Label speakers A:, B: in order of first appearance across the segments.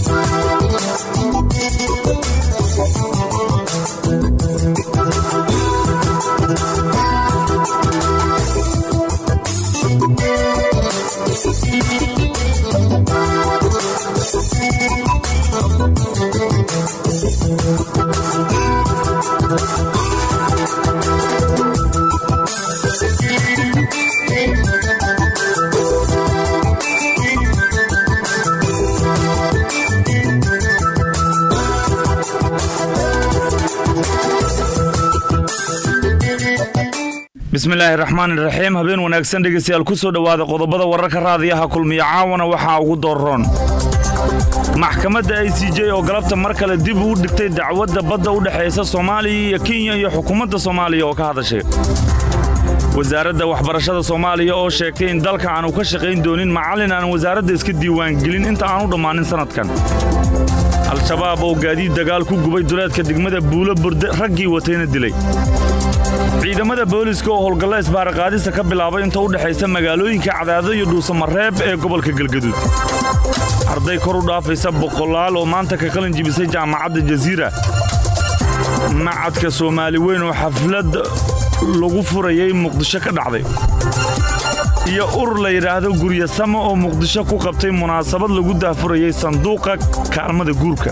A: bismillaahi raxmaani raxiim habeen wanaagsan dhegeystayaal ku soo dhowaada qodobada wararka raadiyaha kulmiya caawana waxaa ugu dooroon maxkamadda i c j oo galabta mar kale dib uu dhigtay dacwadda badda u dhexaysa soomaaliya iyo kenya iyo xukuumadda soomaaliya oo ka hadashay wasaaradda waxbarashada soomaaliya oo sheegtay in dalka aanu ka shaqayn doonin macallin aan wasaaradda iska diiwaangelin inta aanu dhammaanin sannadkan al-shabaab oo gaadiid dagaal ku gubay duleedka degmada buulo burde raggii watayna dilay ciidamada booliska oo howlgalla isbaaraqaadista ka bilaabay inta u dhexaysa magaalooyinka cadaado iyo dhuusamareeb ee gobolka galgaduud arday kor u dhaafaysa boqolaal oo maanta ka qalin jibisay jaamacadda jasiira macadka soomaali weyn oo xaflad lagu furayay muqdisho ka dhacday iyo urur la yidhaahdo guryasamo oo muqdisho ku qabtay munaasabad lagu daafurayay sanduuqa kaalmada guurka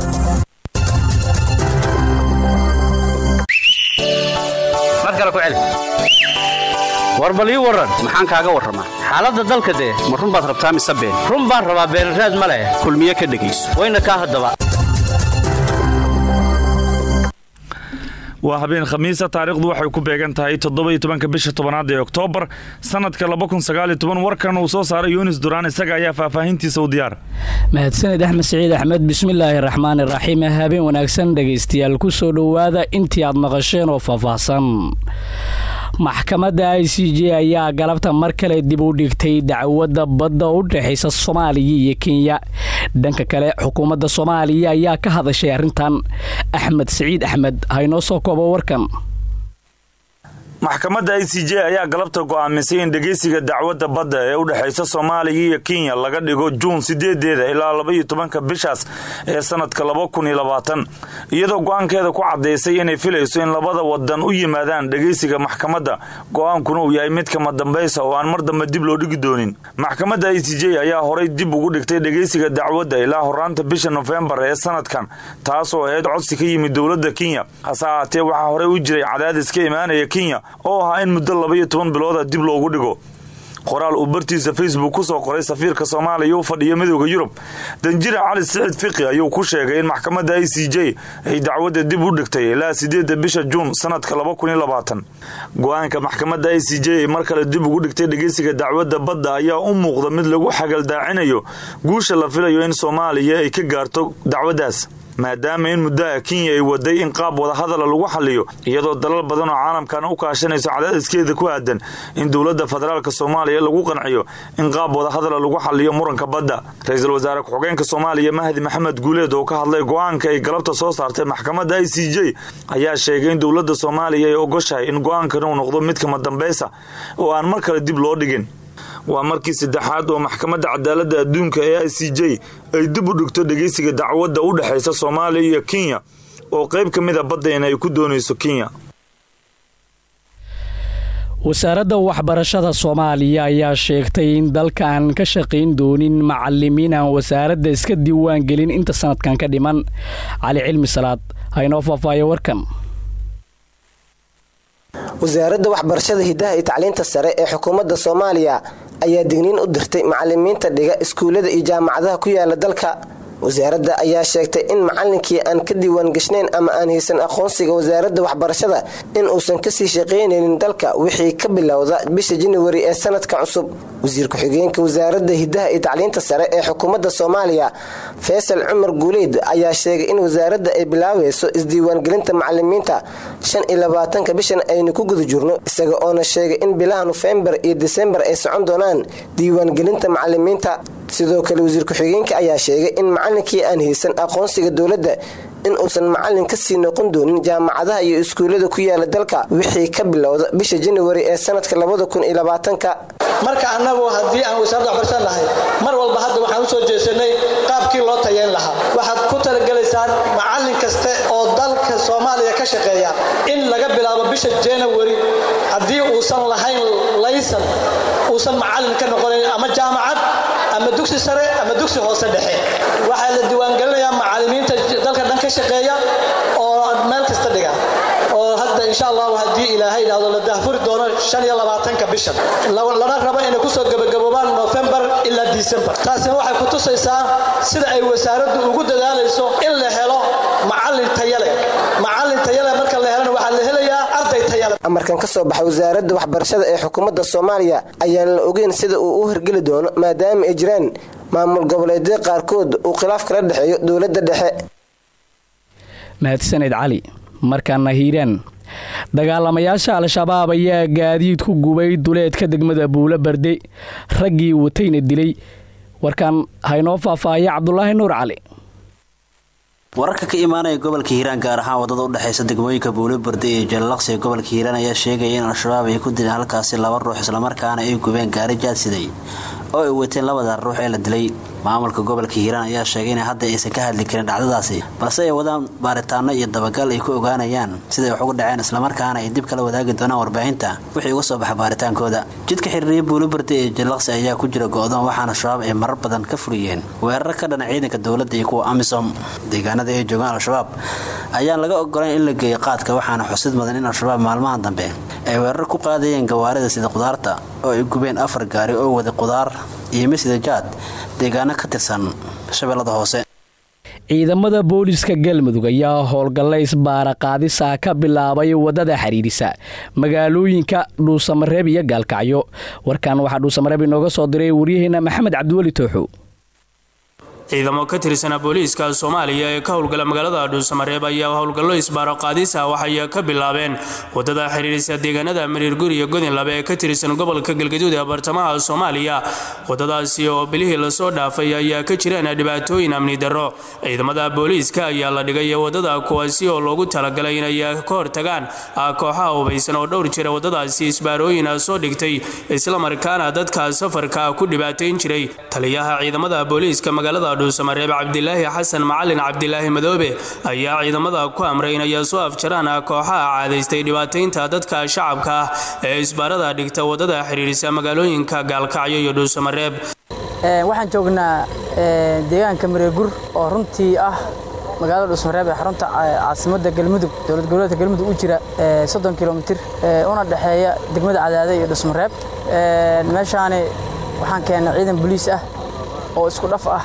B: war bal ii warran maxaan kaaga warramaa xaaladda dalka dee ma run baad rabtaa mise been run baan rabaa beenraad ma leh kulmiye ka dhegayso wayna kaa haddaba
A: waa habeen khamiisa taariikhdu waxay ku beegan tahay toddoba-iyo tobanka bisha tobanaad ee oktoobar sannadka laba kun sagaal iyo toban warkan uu soo saaray yunis duraan isaga ayaa faahfaahintiisa u diyaar
C: mahadsanid axmed siciid axmed bismillaahi raxmaani raxiim habeen wanaagsan dhegaystayaal ku soo dhowaada intii aad maqasheen oo faahfaahsan maxkamadda i c j ayaa galabta mar kale dib u dhigtay dacwadda badda u dhexaysa soomaaliya iyo kenya dhanka kale xukuumadda soomaaliya ayaa ka hadashay arrintan axmed siciid axmed haynoo soo koobo warkan
A: maxkamadda i c j ayaa galabta go'aamisay in dhegeysiga dacwadda badda ee u dhexaysa soomaaliya iyo kenya laga dhigo juun sideedeeda ilaa labaiyo tobanka bishaas ee sannadka laba kun iyo labaatan iyadoo go'aankeeda ku caddaysay inay filayso in labada wadan u yimaadaan dhegeysiga maxkamadda go'aankuna uu yahay mid kama dambaysa oo aan mar dambe dib loo dhigi doonin maxkamadda i c j ayaa horay dib ugu dhigtay dhegeysiga dacwadda ilaa horaanta bisha nofembar ee sannadkan taasoo ahayd codsi ka yimid dowladda kenya hase ahaatee waxaa horey u jiray cadaadis ka imaanaya kenya oo ahaa in muddo labaiyo toban bilooda dib loogu dhigo qoraal uu bartiisa facebook ku soo qoray safiirka soomaaliya u fadhiya midooda yurub danjira cali siciid fiqi ayuu ku sheegay in maxkamadda i c j ay dacwadda dib u dhigtay ilaa sideedda bisha juun sannadka laba kun iyo labaatan go-aanka maxkamadda i c j ay mar kale dib ugu dhigtay dhegeysiga dacwadda badda ayaa u muuqda mid lagu xagaldaacinayo guusha la filayo in soomaaliya ay ka gaarto dacwaddaas maadaama in muddaha kenya ay waday in qaab wadahadala lagu xaliyo iyadoo dalal badan oo caalamkan u kaashanayso cadaadiskeeda ku aadan in dowladda federaalk soomaaliya lagu qanciyo in qaab wadahadala lagu xaliyo muranka badda ra-iisul wasaare ku-xigeenka soomaaliya mahdi maxamed guuleed oo ka hadlay go-aanka ay galabta soo saartay maxkamadda i c j ayaa sheegay in dowladda soomaaliya ay ogoshahay in go-aankan uu noqdo mid kama dambaysa oo aan mar kale dib loo dhigin waa markii saddexaad oo maxkamadda cadaaladda adduunka ee i c j ay dib u dhigto dhegeysiga dacwadda u dhexaysa soomaaliya iyo kenya oo qayb ka mida baddeena ay ku doonayso kenya
C: wasaaradda waxbarashada soomaaliya ayaa sheegtay in dalka aan ka shaqayn doonin macalimiin aan wasaaradda iska diiwaan gelin inta sanadkan ka dhiman cali cilmi salaad haynoo faahfaayo warkan
D: wasaaradda waxbarashada hidaha iyo tacliinta sare ee xukuumadda soomaaliya ayaa digniin u dirtay macalimiinta dhiga iskuullada iyo jaamacadaha ku yaala dalka wasaaradda ayaa sheegtay in macalinkii aan ka diiwaan gashnayn ama aan haysan aqoonsiga wasaaradda waxbarashada in uusan kasii shaqaynaynin dalka wixii ka bilowda bisha januari ee sanadka cusub wasiir ku-xigeenka wasaaradda hidaha iyo tacliinta sare ee xukuumadda soomaaliya faysal cumar guuleyd ayaa sheegay in wasaaradda ay bilaabeyso isdiiwaangelinta macalimiinta shan iyo labaatanka bishan aynu ku guda jirno isaga oona sheegay in bilaha nofembar iyo disembar ay socon doonaan diiwaangelinta macalimiinta sidoo kale wasiir ku-xigeenka ayaa sheegay in macalinkii aan haysan aqoonsiga dowladda in uusan macalin kasii noqon doonin jaamacadaha iyo iskuullada ku yaala dalka wixii ka bilowda bisha januari ee sanadka labada kun iyo labaatanka
E: marka annagu haddii aan wasaaradda waxbarashada nahay mar walba hadda waxaan usoo jeesanay qaabka qaabkii loo tayayn lahaa waxaad ku talagelaysaan macallin kaste oo dalka soomaaliya ka shaqeeya in laga bilaabo bisha january haddii uusan lahayn laysan uusan macallin ka noqonayn ama jaamacad ama dugsi sare ama dugsi hoose dhexe waxaa la diiwaangelinayaa macallimiinta dalka dhan ka shaqeeya oo meel kasta dhiga oo hadda insha allahu haddii ilaahay idhaahdo la daahfuri doono shan iyo labaatanka bishan lana rabo inay kusoo gebagaboobaan nofembar ilaa disembar taasina waxay ku tusaysaa sida ay wasaaraddu ugu dadaalayso in la helo macallin tayale macallin tayale marka la helana waxaa la helayaa arday tayale
D: amarkan ka soo baxay wasaaradda waxbarashada ee xukuumadda soomaaliya ayaan la ogeyn sida uu u hirgeli doono maadaama ay jiraan maamul goboleedyada qaarkood uu khilaaf kala dhexeeyo dowladda dhexe
C: mahadsaned cali markaana hiiraan dagaalamayaasha al-shabaab ayaa gaadiid ku gubay duleedka degmada buulo barde raggii watayna dilay warkan haynoo faahfaahaya cabdulaahi nuur cali
F: wararka ka imaanaya gobolka hiiraan gaar ahaan wadada udhexeysa degmooyinka buulo barde iyo jalalaqsi ee gobolka hiiraan ayaa sheegaya in al-shabaab ay ku dileen halkaasi laba ruux islamarkaana ay gubeen gaari jaadsiday oo ay wateen labada ruux ee la dilay maamulka gobolka hiiraan ayaa sheegay in hadda aysan ka hadli karin dhacdadaasi balse ay wadaan baaritaano iyo dabagal ay ku ogaanayaan siday wax ugu dhaceen islamarkaana ay dib kala wadaagi doonaan warbaahinta wixii uga soo baxa baaritaankooda jidka xiriiriya buulobarde ee jalaqsi ayaa ku jira go-doon waxaana shabaab ay marar badan ka furiyeen weerar ka dhana ciidanka dowladda iyo kuwa amisom deegaanada ay joogaan al-shabaab ayaan laga ogolayn in la geeyo qaadka waxaana xusid mudan in al-shabaab maalmahan dambe ay weerar ku qaadayeen gawaarida sida qudaarta oo ay gubeen afar gaari oo wada qudaar iyo misida jaad deegaano ka tirsan shabeellada hoose
C: ciidamada booliska galmudug ayaa howlgalla isbaara qaadisa ka bilaabay wadada xiriirisa magaalooyinka dhuusamareeb iyo gaalkacyo warkan waxaa dhuusamareeb inooga soo diray waryaheena maxamed cabdiweli tooxow
G: ciidamo ka tirsana booliiska soomaaliya ee ka howlgala magaalada dhuusamareeb ayaa howlgallo isbaaro qaadisa waxay ka bilaabeen wadada xiriirisa deegaanada mariirgur iyo godinlabe ee ka tirsan gobolka galgaduud ee bartamaha soomaaliya wadadaasi oo bilihii lasoo dhaafay ayaa ka jireen dhibaatooyin amni darro ciidamada booliiska ayaa la dhigay wadada kuwaasi oo loogu talagalay inay ka hortagaan kooxaha hubaysan oo dhowr jira wadadaasi isbaarooyin soo dhigtay islamarkaana dadka safarka ku dhibaateyn jiray taliyaha ciidamada booliiska magaalada dhuusamareeb cabdilaahi xasan macalin cabdilaahi madoobe ayaa ciidamada ku amray inay soo afjaraan kooxaha caadaystay dhibaataynta dadka shacabka ah ee isbaarada dhigta wadada xiriirisa magaalooyinka gaalkacyo iyo dhuusamareeb
H: waxaan joognaa deegaanka mareegur oo runtii ah magaalada dhuusamareeb ee xarunta caasimada galmudug dowlad goboleedka galmudug u jira soddon kilomitir una dhexeeya degmada cadaade iyo dhuusamareeb meeshaani waxaan keennay ciidan boliis ah oo isku dhaf ah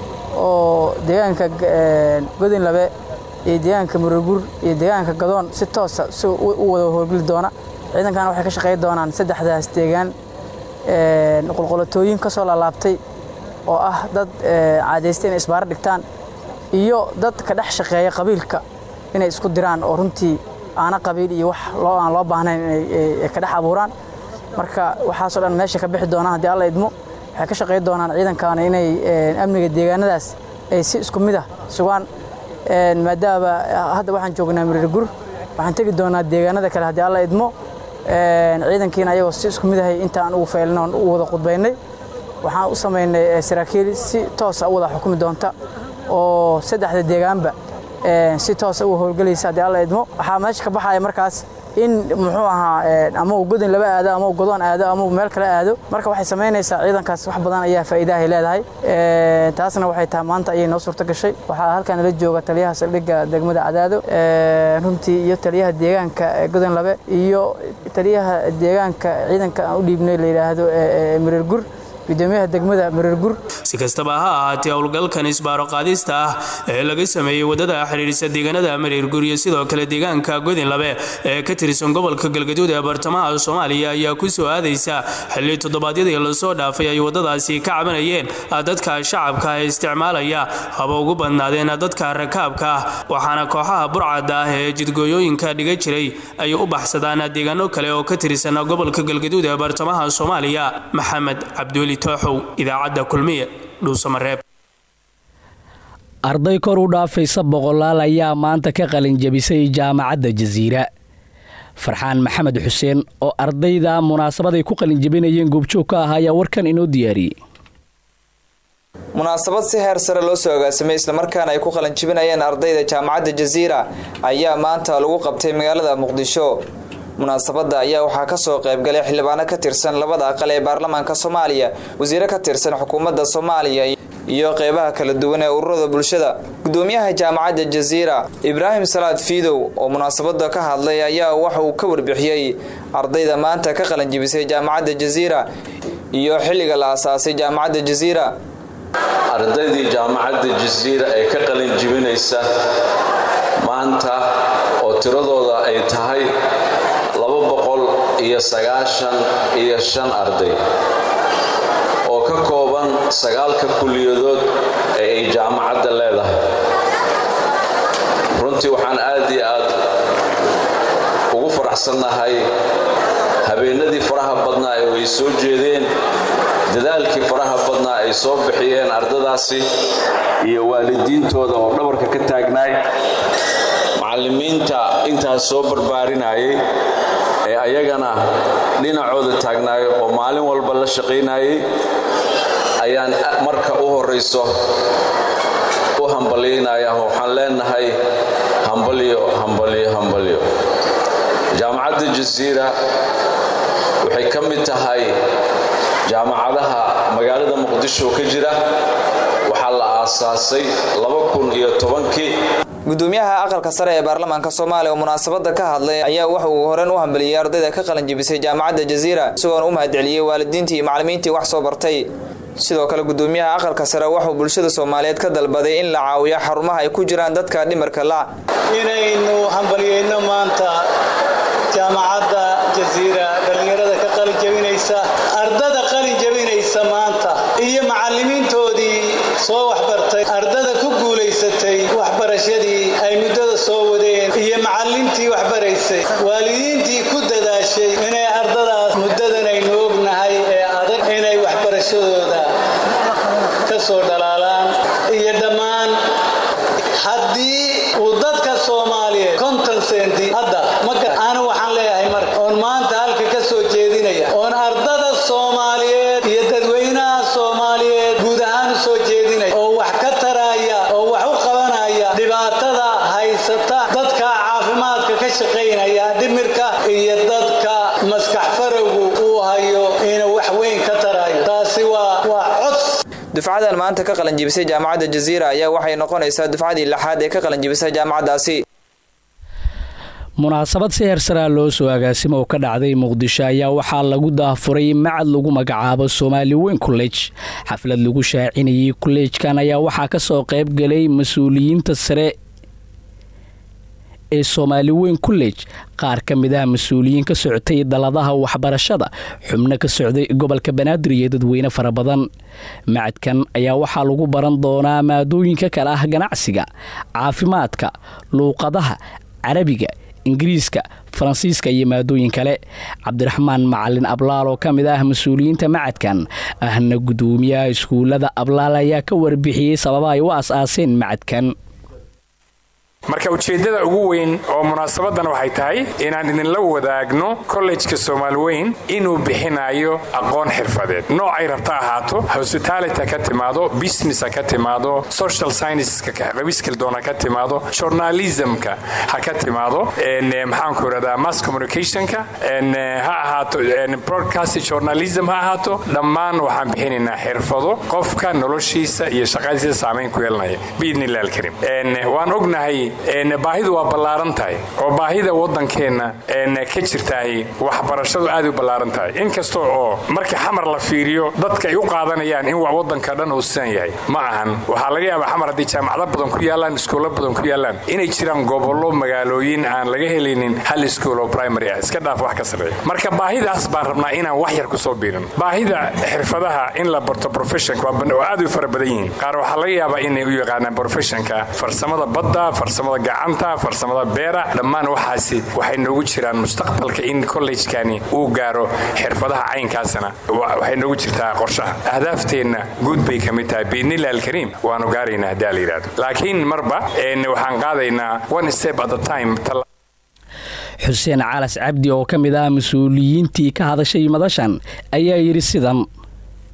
H: oo deegaanka godinlabe iyo deegaanka muregur iyo deegaanka gadoon si toosa si u wada howlgeli doona ciidankan waxay ka shaqayn doonaan saddexdaas deegaan qulqulatooyin ka soo laalaabtay oo ah dad caadaystay inay isbaaro dhigtaan iyo dad ka dhex shaqeeya qabiilka inay isku diraan oo runtii aana qabiil iyo wax loo aan loo baahnayn inay ka dhex abuuraan marka waxaasoo dhan meesha ka bixi doonaan haddii alla idmo waxay ka shaqayn doonaan ciidankan inay amniga deegaanadaas ay si isku mid ah sugaan maadaama hadda waxaan joognaa miriirgur waxaan tegi doonaa deegaanada kale haddii alla idmo ciidankiina ayagoo si isku mid ahay intaan ugu faylin oon u wada qudbaynay waxaan u samaynay saraakiil si toosa u wada xukumi doonta oo saddexda deegaanba si toosa uga howlgelaysa haddii alla idmo waxaa meesha ka baxaya markaas in muxuu ahaa ama uu godin laba aado ama uu godoon aado ama uu meel kale aado marka waxay samaynaysaa ciidankaas wax badan ayaa faa'iidahay leedahay taasna waxay tahay maanta ayay noo suurto gashay waxaa halkan la jooga taliyaha saldhigga degmada cadaado runtii iyo taliyaha deegaanka godon labe iyo taliyaha deegaanka ciidanka aan u dhiibnay la yidhaahdo mireergur gudoomiyaha degmada mareergur
G: si kastaba ha ahaatee howlgalkan isbaaro qaadista ah ee laga sameeyey wadada xiriirisa deegaanada mareergur iyo sidoo kale deegaanka godinlabe ee ka tirsan gobolka galgaduud ee bartamaha soomaaliya ayaa ku soo aadaysa xilli toddobaadyadii lasoo dhaafay ay wadadaasi ka cabanayeen dadka shacabka ee isticmaalaya haba ugu badnaadeen dadka rakaabka ah waxaana kooxaha burcadda ah ee jidgooyooyinka dhiga jiray ay u baxsadaan deegaano kale oo ka tirsan gobolka galgaduud ee bartamaha soomaaliya maxamed cabdiweli tooxow idaacadda kulmiye dhuusamareeb
C: arday kor u dhaafaysa boqolaal ayaa maanta ka qalinjabisay jaamacadda jasiira farxaan maxamed xuseen oo ardayda munaasabaday ku qalinjabinayeen goobjoog ka ah ayaa warkan inoo diyaariyey
I: munaasabad si heer sare loo soo agaasimay islamarkaana ay ku qalanjibinayeen ardayda jaamacadda jaziira ayaa maanta lagu qabtay magaalada muqdisho munaasabada ayaa waxaa kasoo qaybgalay xildhibaano ka tirsan labada aqal ee baarlamaanka soomaaliya wasiiro ka tirsan xukuumadda soomaaliya iyo qeybaha kala duwan ee ururada bulshada gudoomiyaha jaamacadda jaziira ibraahim salaad fiidow oo munaasabada ka hadlay ayaa waxa uu ka warbixiyey ardayda maanta ka qalanjibisay jaamacadda jaziira iyo xilliga la asaasay jaamacadda jaziira
J: ardaydii jaamacadda jasiira ee ka qalin jibinaysa maanta oo tiradooda ay tahay laba boqol iyo sagaashan iyo shan arday oo ka kooban sagaalka kuliyadood ee ay jaamacadda leedahay runtii waxaan aad iyo aad ugu faraxsannahay habeenadii faraha badnaa ee ay soo jeedeen dadaalkii faraha badnaa ay soo bixiyeen ardadaasi iyo waalidiintooda oo dhabarka ka taagnaay macallimiinta intaas soo barbaarinayay ee ayagana dhinacooda taagnaay oo maalin walba la shaqaynayay ayaan marka u horayso u hambalyaynaya waxaan leenahay hambalyo hambalyo hambalyo jaamacadda jasiira waxay ka mid tahay jaamacadaha magaalada muqdisho ka jira waxaa la aasaasay kii
I: gudoomiyaha aqalka sare ee baarlamaanka soomaaliya oo munaasabada ka hadlay ayaa waxa uu horen u hambaliyey ardayda ka qalanjibisay jaamacadda jaziira isagoona u mahadceliyey waalidiintii iyo macallimiintii wax soo bartay sidoo kale gudoomiyaha aqalka sare waxauu bulshada soomaaliyeed ka dalbaday in la caawiyo xarumaha ay ku jiraan dadka dhimarka la
E: inaynu hambalyeyno maanta jaamacadda jaziira dhallinyarada ka qalin jabinaysa ardada qalin jabinaysa maanta iyo macallimiintoodii soo waxbartay ardada ku guulaysatay waxbarashadii ay muddada soo wadeen iyo macallintii waxbaraysay waalidiintii ku dadaashay inay ardadaas muddadan aynu ognahay ee adag inay waxbarashadooda ka soo dhalaalaan iyo dhammaan haddii uu dadka soomaaliyeed konton senti hadda anu waxaan leeyahay marka oon maanta halka ka soo jeedinaya oon ardada soomaaliyeed iyo dadweynaha soomaaliyeed guud ahaan u soo jeedinaya oo wax ka taraya oo wax u qabanaya dhibaatada haysata dadka caafimaadka ka shaqaynaya dhimirka iyo dadka maskax farowgu uu hayo inuu wax weyn ka tarayo taasi waa waa cods
I: dufcadan maanta ka qalanjibisay jaamacadda jaziira ayaa waxay noqonaysaa dufcadii lixaad ee ka qalanjibisay jaamacaddaasi
C: munaasabad si heersaraa loo soo agaasimo oo ka dhacday muqdisho ayaa waxaa lagu daafuray macad lagu magacaabo soomaali weyn kolleej xaflad lagu shaacinayay kolleejkan ayaa waxaa ka soo qayb galay mas-uuliyiinta sare ee soomaali weyn kolleej qaar ka mid ah mas-uuliyiin ka socotay daladaha waxbarashada xubno ka socday gobolka banaadir iyo dadweyne fara badan macadkan ayaa waxaa lagu baran doonaa maadooyinka kale ah ganacsiga caafimaadka luuqadaha carabiga ingiriiska faransiiska iyo maadooyin kale cabdiraxmaan macalin ablaal oo ka mid ah mas-uuliyiinta macadkan ahna gudoomiyaha iskuullada ablaal ayaa ka warbixiyey sababa ay u as-aaseen macadkan
K: marka ujeeddada ugu weyn oo munaasabadan waxay tahay inaan idinla wadaagno kollejka soomaali weyn inuu bixinayo aqoon xirfadeed noocay rabta ahaato hospitality ha ka timaado business ha ka timaado social scienceska qabiskildoon ha ka timaado journalismka ha ka timaado maxaanku irahdaa mass communicationka ha ahaato broadcast journalism ha ahaato dhammaan waxaan bixinaynaa xirfado qofka noloshiisa iyo shaqadiisa saamayn ku yeelanaya biidnillahi alkarim waan ognahay baahidu waa ballaaran tahay oo baahida waddankeenna ka jirtaahi waxbarashadu aad u ballaaran tahay inkasta oo marka xamar la fiiriyo dadka ay u qaadanayaan in waddanka dhan uu sidan yahay ma ahan waxaa laga yaabaa xamar haddii jaamacado badan ku yaallaan iskuulo badan ku yaallaan inay jiraan gobollo magaalooyin aan laga helaynin hal iskuul oo primary ah iska dhaaf wax ka sarreeya marka baahidaas baan rabnaa inaan wax yar ku soo biirin baahida xirfadaha in la barto professionka waa aad u fara badan yihiin qaar waxaa laga yaabaa inay u yaqaanaan professionka farsamada badda farsamada gacanta farsamada beera dhammaan waxaasi waxay noogu jiraan mustaqbalka in kollejkani uu gaaro xirfadaha caynkaasna waxay noogu jirtaa qorshaha ahdaafteenna guud bay ka mid tahay biidnillah alkariim waanu gaaraynaa haddii la yidhahdo laakiin marba waxaan qaadaynaa one step at a time
C: xuseen calas cabdi oo ka mid ah mas-uuliyiintii ka hadashay madashan ayaa yidhi sidan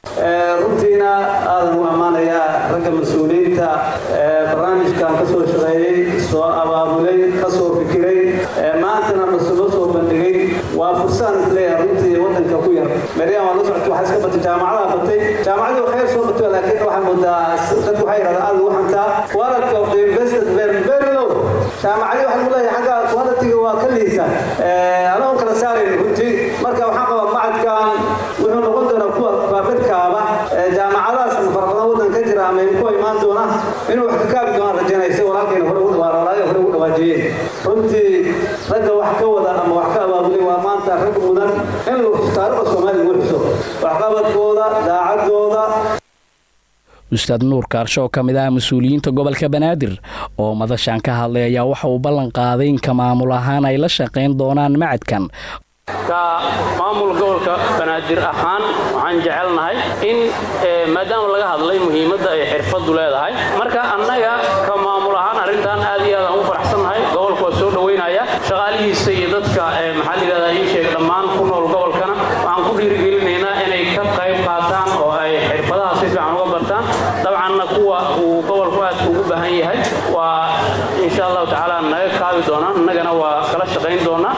L: runtiina aadan u ammaanayaa ragga mas-uuliyiinta barnaamijkan ka soo shaqeeyey soo abaabulay ka soo fikiray maantana nasulo soo bandhigay waa fursaan isleeyahay runtii waddanka ku yar maryam waa la socotay waxaa iska batay jaamacadaha batay jaamacadii waa khayr soo batay laakiin waxaa moodaa dadku waxay yidhahdaan aad ugu xantaa quality of the invested very very low jaamacadii waxaa lagu leeyahay xagga quality-ga waa ka liita anagoon kala saarayn runtii marka waxaan qabaa macadkan wuxuu noqon doonaa kuwa baabadkaaba jaamacadahaas farabadan waddan ka jira ama ku imaan doona inuu wax ka kaabi doonaan rajaynaysa walaalkayna hore ugu dhawaarwalaaya hore ugu dhawaajiyeen runtii ragga wax ka wada ama wax ka abaabulay waa maanta rag mudan in taariikhda soomaaliya lagu xiso waxqabadkooda daacadooda
C: ustaad nuur kaarsho oo ka mid ah mas-uuliyiinta gobolka banaadir oo madashan ka hadlay ayaa waxa uu ballan qaaday in ka maamul ahaan ay la shaqayn doonaan macadkan
M: ka maamul gobolka banaadir ahaan waxaan jecelnahay in maadaama laga hadlay muhiimadda ay xirfaddu leedahay marka annaga ka maamul ahaan arrintan aad iyo aad aan u faraxsannahay gobolka waa soo dhoweynaya shaqaalihiisa iyo dadka maxaa layidhahdaa ii sheeg dhammaan ku nool gobolkana waxaan ku dhiirigelinaynaa inay ka qayb qaataan oo ay xirfadaha si fiican uga bartaan dabcanna kuwa uu gobolku aadka ugu baahan yahay waa insha allahu tacaala naga kaabi doonaan innagana waa kala shaqayn doonaa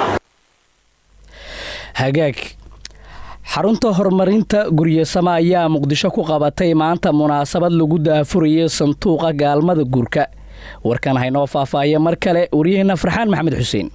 C: hagaag xarunta horumarinta guryasama ayaa muqdisho ku qabatay maanta munaasabad lagu daafurayay sanduuqa gaalmada guurka warkan haynoo faahfaahya mar kale waryaheena farxaan maxamed xuseen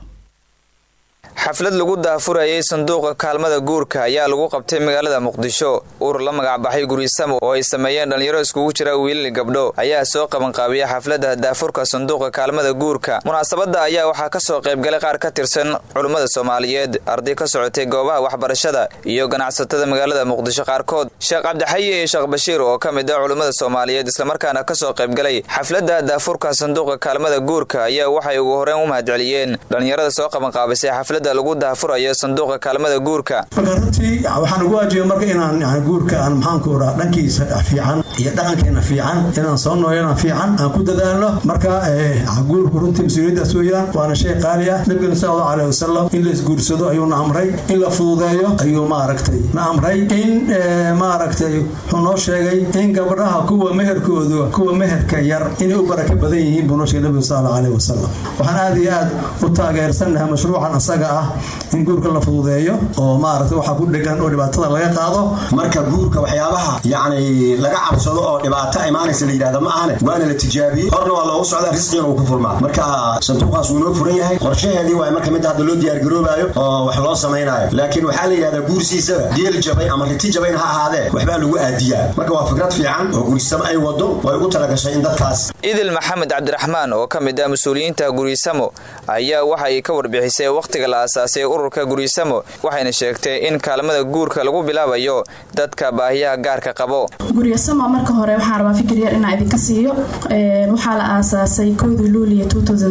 I: xaflad lagu daafurayay sanduuqa kaalmada guurka ayaa lagu qabtay magaalada muqdisho urur la magacbaxay gurisamo oo ay sameeyeen dhallinyaro iskugu jira wiilal gabdho ayaa soo qabanqaabiya xafladda daafurka sanduuqa kaalmada guurka munaasabadda ayaa waxaa ka soo qaybgalay qaar ka tirsan culummada soomaaliyeed arday ka socotay goobaha waxbarashada iyo ganacsatada magaalada muqdisho qaarkood sheekh cabdixayi iyo sheekh bashiir oo ka mid ah culummada soomaaliyeed islamarkaana ka soo qaybgalay xafladda daafurka sanduuqa kaalmada guurka ayaa waxay ugu horeen u mahadceliyeen dhallinyarada soo qabanqaabisay xafladda lagu daafurayo sanduuqa kaalmada guurka
N: marka runtii waxaan ugu waajibay marka inaan yani guurka aan maxaanku oraa dhankiisa fiican iyo dhaqankeena fiican inaan soo nooyana fiican aan ku dadaalno marka guurku runtii mas-uuliyaddaas weeyaan waana shay qaali ah nabigana sal allahu aleh wasalam in laisguursado ayuuna amray in la fududeeyo ayuu maaragtay na amray in maaragtay wuxuu noo sheegay in gabdhaha kuwa meherkoodu kuwa meherka yar inay u baraka badan yihiin buu noo sheegay nabiga sal allahu aleh wasalam waxaan aad iyo aad u taageersannahay mashruucan asaga ah in guurka la fududeeyo oo maaragtay waxaa ku dhegan oo dhibaatada laga qaado
O: marka guurka waxyaabaha yacni laga cabsado oo dhibaato imaanaysa la yidhahda ma ahane waana la tijaabiyey horna waa loogu socdaa risqiina uu ku furmaa marka sanduuqaas wuu noo furan yahay qorshaheedii waa marka midda hadda loo diyaargaroobaayo oo wax loo samaynayo laakiin waxaa la yidhahdaa guursiisaba geel jabay ama riti jabayn ha ahaadee waxbaa lagu aadiyaa marka waa fikrad fiican oo guurisamo ay wado way ugu talagashay in dadkaas
I: idil maxamed cabdiraxmaan oo ka mid ah mas-uuliyiinta gurisamo ayaa waxa ay ka warbixisay wakhtiga la aasaasay ururka gurisamo waxayna sheegtay in kaalmada guurka lagu bilaabayo dadka baahiyaha gaarka qabo
P: guryasamo marka hore waxaan rabaa fikir yar inaa idinka siiyo waxaa la aasaasay kowdii luuliya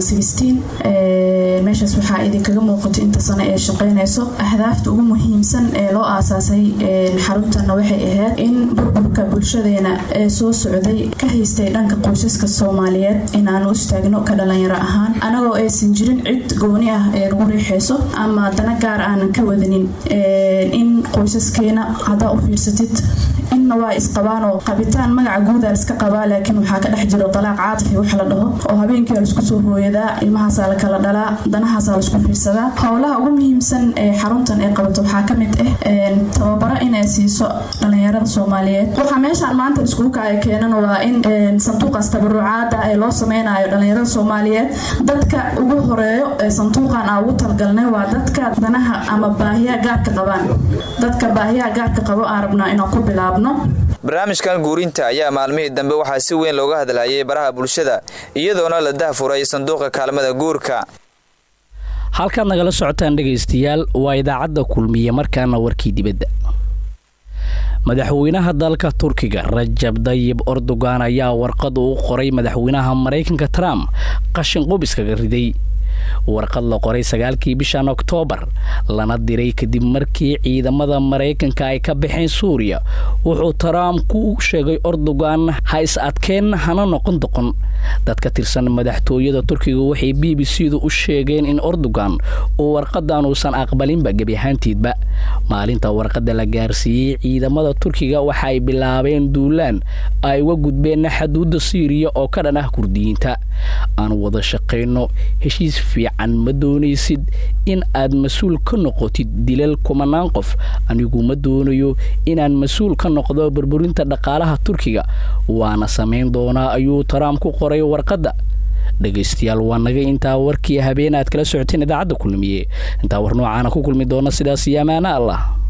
P: meeshaas waxaa idinkaga muuqato inta sano ee shaqaynayso ahdaafta ugu muhiimsan ee loo aasaasay xaruntanna waxay ahayd in burburka bulshadeena ee soo socday ka haystay dhanka qoysaska soomaaliyeed inaanu istaagno ka dhalinyaro ahaan anagoo aysan jirin cid gooni ah ee nagu riixayso ama dana gaar aanan ka wadanin in qoysaskeena haddaa u fiirsatid inna waa isqabaanoo qabitaan magaca guudaa liska qabaa laakiin waxaa ka dhex jiro dalaaq caatifi wax la dhaho oo habeenkii laisku soo hooyadaa ilmahaasaa la kala dhalaa danahaasaa laisku fiirsadaa howlaha ugu muhiimsan ee xaruntan ay qabato waxaa ka mid ah tababaro inay siiso dhalinyarada soomaaliyeed waxaa meeshaan maanta iskugu kacay keenan waa in sanduuqaas tabarucaada ee loo sameynayo dhalinyarada soomaaliyeed dadka ugu horeeyo ee sanduuqan aa ugu talgalnay waa dadka danaha ama baahiyaha gaarka qabaan dadka baahiyaha gaarka qabo aan rabnaa inaan ku bilaabno
I: barnaamijkan guurinta ayaa maalmihii dambe waxaa si weyn looga hadlayay baraha bulshada iyadoona la dahfuray sanduuqa kaalmada guurka
C: halkaad nagala socotaan dhegaystayaal waa idaacadda kulmiye markaana warkii dibadda madaxweynaha dalka turkiga rajab dayib erdogan ayaa warqad uu qoray madaxweynaha maraykanka trump qashin qub iskaga riday warqad la qoray sagaalkii bishan oktoobar lana diray kadib markii ciidamada maraykanka ay ka baxeen suuriya wuxuu trump ku sheegay erdogan ha is adkeen hana noqon doqon dad ka tirsan madaxtooyada turkiga waxay b b c du u sheegeen in erdogan uu warqadan uusan aqbalinba gebi ahaantiidba maalinta warqada la gaarsiiyey ciidamada turkiga waxa ay bilaabeen duulaan ay uga gudbeen xaduudda siiriya oo ka dhan ah kurdiyiinta aan wada shaqayno heshiis fiican ma doonaysid in aad mas-uul ka noqotid dilal kumanaan qof anigu ma doonayo inaan mas-uul ka noqdo burburinta dhaqaalaha turkiga waana samayn doonaa ayuu trump ku qoray warqadda dhegaystayaal waa naga intaa warkii habeen aad kala socoteen idaacadda kulmiye intaa war noocaana ku kulmi doona sidaas iyo amaana allah